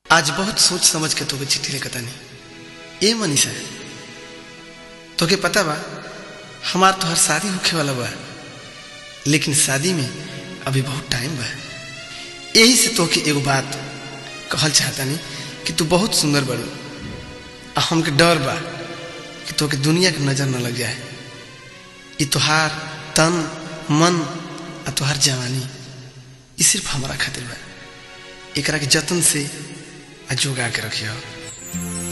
आज बहुत सोच समझ के तोके चिट्ठी लिखता नहीं ए मनीषा तोके पता बा हमार तोहर शादी होखे वाला बा लेकिन शादी में अभी बहुत टाइम बा यही से तोके एगो बात कहल चाहता नहीं कि तू बहुत सुंदर बड़ू आ हमके डर बा कि तोके दुनिया के नजर न लग जाए ये तोहार तन मन आ तोहार जवानी ये सिर्फ हमारा खातिर बा एकरा के जतन से आ जोगा के रखियो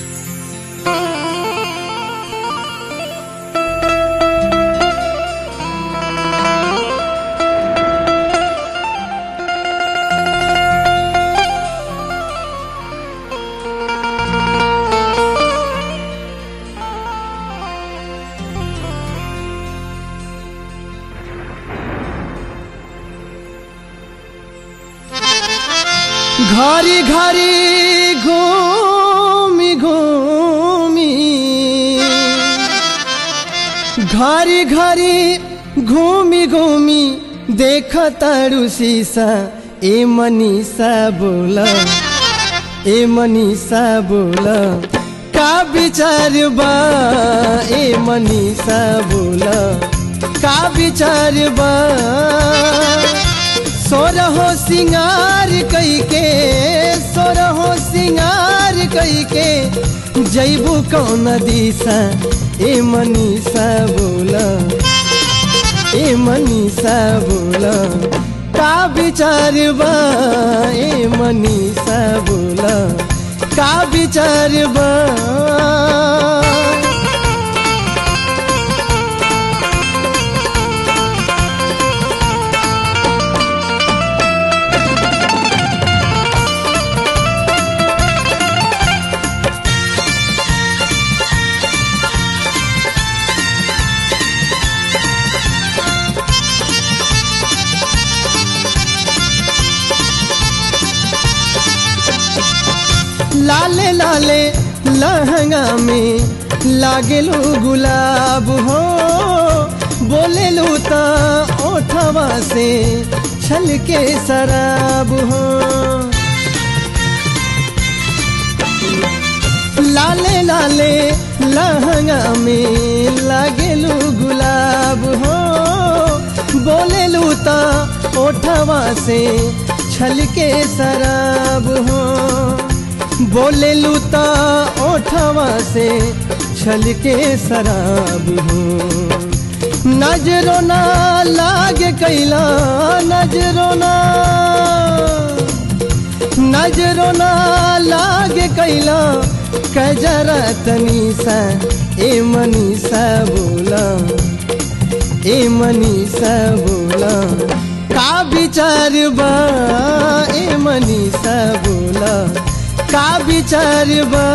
घरी घरी घूमी घूमी घरी घरी घूमी घूमी देख तारू शीशा ए मनीषा बोला ए मनीषा बोला का विचार बा ए मनीषा बोला का विचार बा सोरहो सिंगार कई के सोरहो सिंगार कई के जैबू कौन दिशा ए मनीषा बोला ए मनीषा बोला का विचार बा ए मनीषा बोला का विचार बा लाले लाले लहंगा में लागेलू गुलाब हो बोलेलू ता ओठवा से छल के शराब हो लाले लाले लहंगा में लागेलू गुलाब हो बोलेलू ता ओठवा से छल के शराब हो बोले लूता ओठवा से छल के शराब हो नजरो ना लागे कैला नजरो ना नजरो ना लागे कैला कजरा तनीसा ए मनीषा बोला ए मनीषा बोला का विचार बा ए मनीषा बोला का विचार बा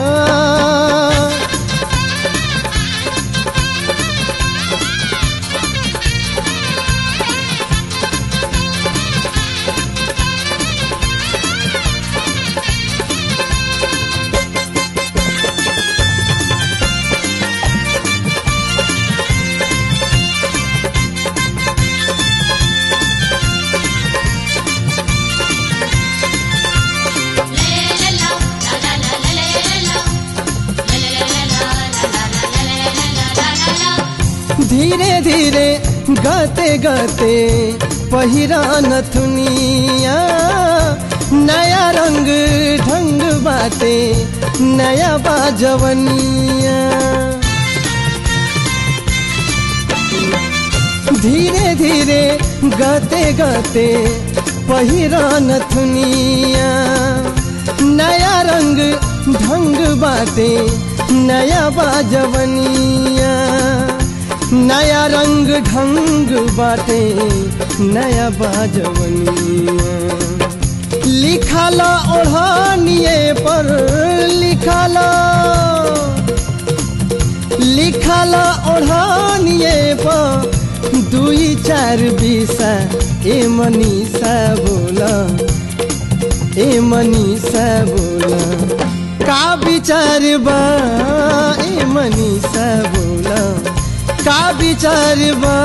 धीरे धीरे गाते गाते पहिरा नथुनिया नया रंग ढंग बाते नया बाजवनिया धीरे धीरे गाते गाते पहिरा नथुनिया नया रंग ढंग बाते नया बाजवनिया नया रंग ढंग बाटे नया बाजवनिया लिखाला ओढ़ानिए पर लिखाला लिखाला ओढ़ानिए पर दुई चार बीसा ए मनीषा बोला ए मनीषा बोला का विचार बा ए मनीषा बोला का विचार बा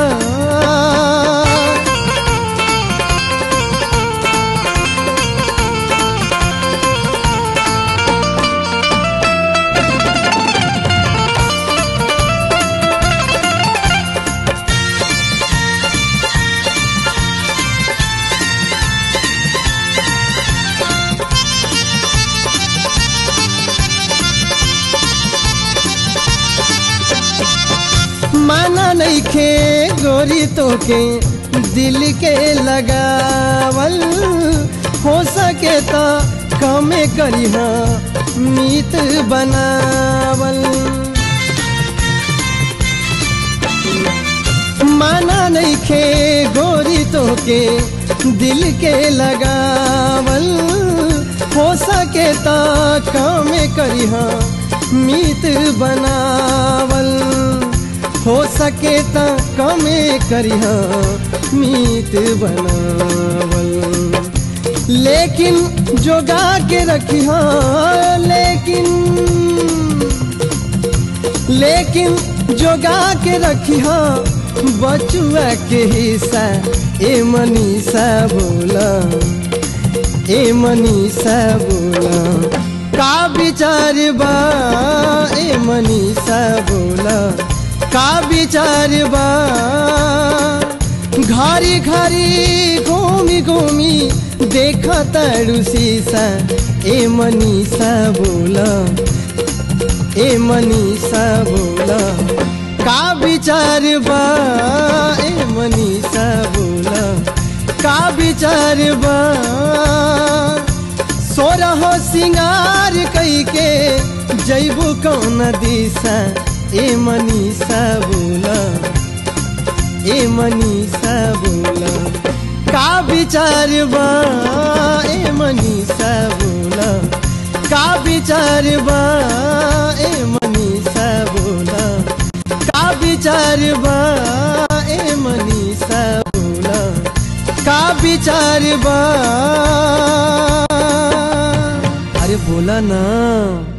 नहीं खे गोरी तो के दिल के लगावल हो सके तो कमे करी मीत बनावल माना नहीं खे गोरी तो के दिल के लगावल हो सके तो कमे करी मीत बनावल हो सके तो कमे करी मीत बनावल लेकिन जोगा के रखी लेकिन लेकिन जोगा के रखी बचुआ के हिस्सा ए मनीषा बोला ए मनीषा बोला का विचार बा ए मनीषा बोला का विचार बा घरी घरी घूमी घूमी देखा तारू शीशा ए मनीषा बोला ए मनीषा बोला का विचार बा ए मनीषा बोला का विचार बा सोरह सिंगार कई के जैबू कौन दिशा ए मनीषा बोला ए मनीषा बोला का विचार बा ए मनीषा बोला का विचार बा ए मनीषा बोला का विचार बा ए मनीषा बोला का विचार बा अरे बोला ना